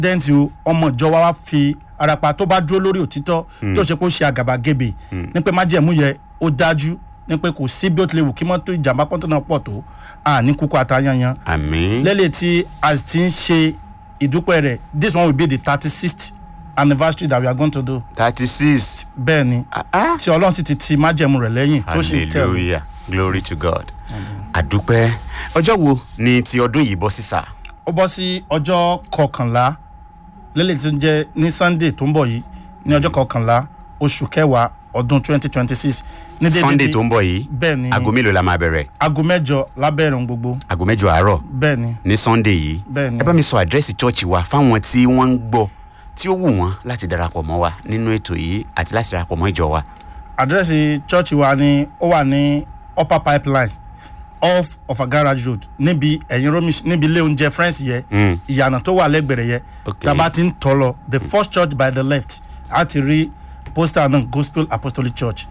dẹ́ǹtì o ọmọ ìjọ wa wá fi arapa tó bá dúró lórí òtítọ́ tó ṣe pé ó ṣe àgàbàgebè ní pé májẹ̀mú yẹ ó dájú ní pé kò sí bí ó tilẹ̀ wù kí mọ́tò ìjàmbá pọ́ńtò náà pọ̀ tó àní kúkú àtàyànyàn àmín lẹ́lẹ̀ tí a ti ń ṣe ìdúpẹ́ rẹ̀ this one will be the thirty sixth anniversary that we are going to do thirty six bẹ́ẹ̀ ni tí ọlọ́run sì ti ti májẹ̀mú rẹ̀ lẹ́yìn tó sì ń tẹ̀lé hallelujah glory to god àdúpẹ́ ọjọ́ wo ni ti ọdún yìí bọ́ sísà ó bọ́ sí ọjọ́ kọkànlá lélẹ̀ tí ó ń jẹ́ ní sunday tó ń bọ̀ yìí ní ọjọ́ kọkànlá oṣù kẹwàá ọdún twenty twenty six ní dédé sunday tó ń bọ̀ yìí bẹ́ẹ̀ ni aago mélòó la máa bẹ̀rẹ̀ aago mẹ́jọ lábẹ́rẹ̀ ohun gbogbo aago mẹ́jọ àárọ̀ bẹ́ẹ̀ ni ní sunday yìí bẹ́ẹ̀ ni ẹ bá mi sọ àdírẹ́sì chọ́ọ̀chì wa fáwọn tí wọ́n ń gbọ́ tí ó wù wọ́n láti darapọ̀ mọ́ wa nínú ètò yìí àti láti darapọ̀ mọ́ ìjọ wa àdírẹ́sì chọ́ọ̀chì wa ni ó wà ní upper pipeline off of a garage road níbi ẹ̀yìn romi níbi ilé oúnjẹ friends yẹ Mm. ìyànà tó wà lẹ́gbẹ̀rẹ̀ yẹ Okay. tàbá ti ń tọ́ lọ the first church by the left á ti rí poster náà gospel apostolic church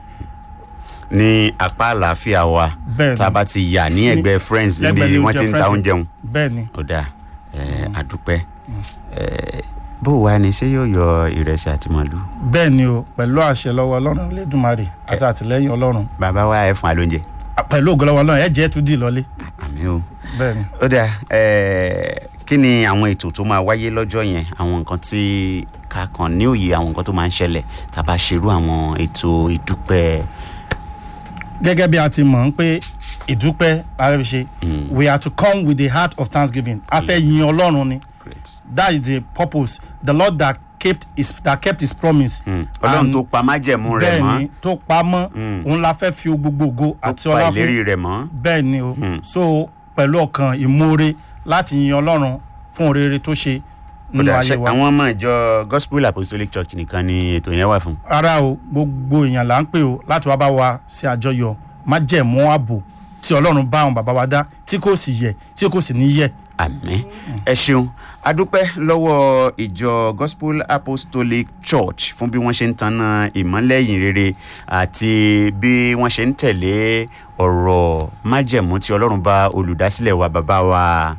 ní apá àlàáfíà wa Bẹ́ẹ̀ ni. tá a bá ti yà ní ẹgbẹ́ friends lẹ́gbẹ̀ẹ́ níbi ilé wọ́n ti ń ta Friends. oúnjẹ wọn bẹ́ẹ̀ ni ó dáa ẹ àdúpẹ́ ẹ bó wàá ní ṣé yóò yọ ìrẹsì àti màálù bẹ́ẹ̀ ni o pẹ̀lú àṣẹ lọ́wọ́ ọlọ́run lẹ́dùnmarè àti àtìlẹ́yìn ọlọ́run bàbá wa ẹ fún wa lóúnjẹ pẹ̀lú ògbọ́lọ́wọ́ ọlọ́run ẹ̀ jẹ́ tún dì lọ́lé àmì o bẹ́ẹ̀ ni. ó dáa ẹ kí ni àwọn ètò tó máa wáyé lọ́jọ́ yẹn àwọn nǹkan tí ká kàn ní òye àwọn nǹkan tó máa ń ṣẹlẹ̀ tá a bá ṣerú àwọn ètò ìdúpẹ́ gẹ́gẹ́ bí a ti mọ̀ ń pé ìdúpẹ́ la fẹ́ fi ṣe we are to come with the heart of thanksgiving a fẹ́ yin ọlọ́run ni great that is the purpose the lord that kept his that kept his promise. ọlọ́run And tó pa májẹ̀mú rẹ̀ bẹ́ẹ̀ mọ́ ni tó pa mọ́ òun la fẹ́ fi gbogbo ògo àti tó pa ọlá ìlérí fún rẹ̀ mọ́ bẹ́ẹ̀ ni o so pẹ̀lú ọkàn ìmoore láti yin ọlọ́run fún oore tó ṣe ó nínú dáa ayé ṣe wa. àwọn ọmọ ìjọ gospel apostolic church nìkan ni ètò yẹn wà fún rárá o gbogbo èèyàn là ń pè o láti wá bá wa ṣe àjọyọ̀ májẹ̀mú ààbò tí ọlọ́run bá àwọn bàbá wa dá tí kò sì yẹ tí kò sì ní yẹ. àmín ẹ ṣeun adúpẹ́ lọ́wọ́ ìjọ gospel apostolic church fún bí wọ́n ṣe ń tanná ìmọ́lẹ̀ ìyìn rere àti bí wọ́n ṣe ń tẹ̀lé ọ̀rọ̀ májẹ̀mú tí ọlọ́run bá olùdásílẹ̀ wa bàbá wa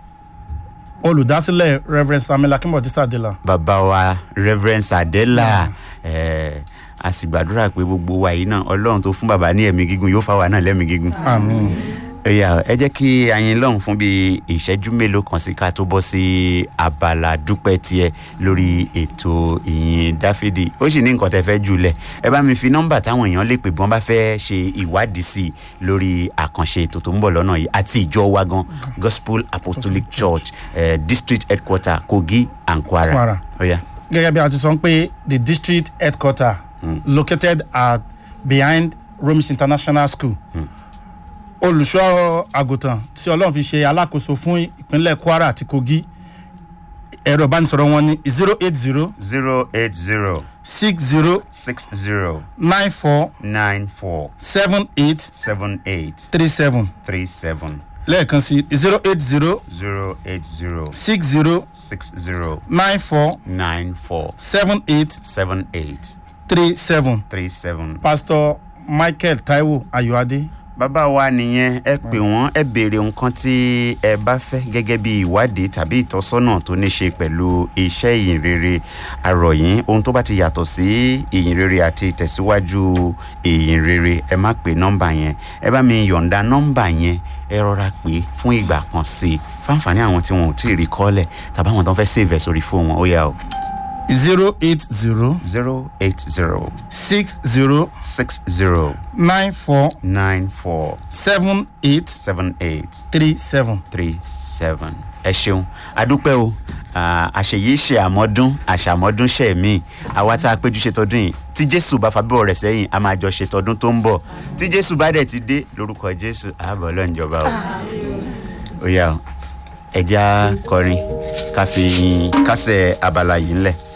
olùdásílẹ̀ rev samuel akínbọ̀dé sàdélà bàbá wa reverend sadela ẹ̀ a sì gbàdúrà pé gbogbo wa yìí náà ọlọ́run tó fún bàbá ní ẹ̀mí gígùn yóò fà wá náà lẹ́mí gígùn àmín ẹyà ẹ jẹ́ kí ayin lọ́hùn fún bíi ìṣẹ́jú mélòó kan sí ká tó bọ́ sí abala dúpẹ́ tiẹ̀ lórí ètò ìyìn dáfídì ó sì ní nǹkan tẹ́ fẹ́ jùlẹ̀ ẹ bá mi fi nọ́mbà táwọn èèyàn lè pè bí wọ́n bá fẹ́ ṣe ìwádìí sí i lórí àkànṣe ètò tó ń bọ̀ lọ́nà yìí àti ìjọ wa gan gospel apostolic church eh, district headquarter kogi and kwara. Kwara. Ọya. gẹ́gẹ́ bí a ti sọ pé the district headquarter located at behind romis international school olùṣọ́ àgùntàn tí ọlọ́run fi ṣe alákòóso fún ìpínlẹ̀ kwara àti kogi ẹ̀rọ ìbánisọ̀rọ̀ wọn ní zero eight zero zero eight zero six zero six zero nine four nine four seven eight seven eight three seven three seven lẹ́ẹ̀kan sí zero eight zero zero eight zero six zero six zero nine four nine four seven eight seven eight three seven three seven. pastor michael taiwo ayọ̀adé bàbá wa nìyẹn ẹ pè wọ́n ẹ béèrè nǹkan tí ẹ bá fẹ́ gẹ́gẹ́ bí ìwádìí tàbí ìtọ́sọ́nà tó ní ṣe pẹ̀lú iṣẹ́ ìyìn rere àròyìn ohun tó bá ti yàtọ̀ sí ìyìn rere àti ìtẹ̀síwájú ìyìn rere ẹ má pè nọ́mbà yẹn ẹ bá mi yọ̀ǹda nọ́mbà yẹn ẹ rọra pè fún ìgbà kan sí i fáǹfààní àwọn tí wọn ò tí ì rí kọ́lẹ̀ tàbí àwọn tó ń fẹ́ save ẹ̀ sórí fóònù wọn ó yà ó. zero eight zero zero eight zero six zero six zero nine four nine four seven eight seven eight three seven. three seven. ẹ ṣeun adúpẹ́ o Ah, àṣeyí ṣe àmọ́dún àṣàmọ́dún ṣe mí àwa tá a péjú ṣe tọdún yìí tí jésù bá fàbíbọ̀ rẹ̀ sẹ́yìn a máa jọ ṣe tọdún tó ń bọ̀ tí jésù bá dẹ̀ ti dé lórúkọ jésù ààbọ̀ ọlọ́njọba o. ó yà ó ẹja kọrin ká fi kásẹ̀ abala yìí ńlẹ̀.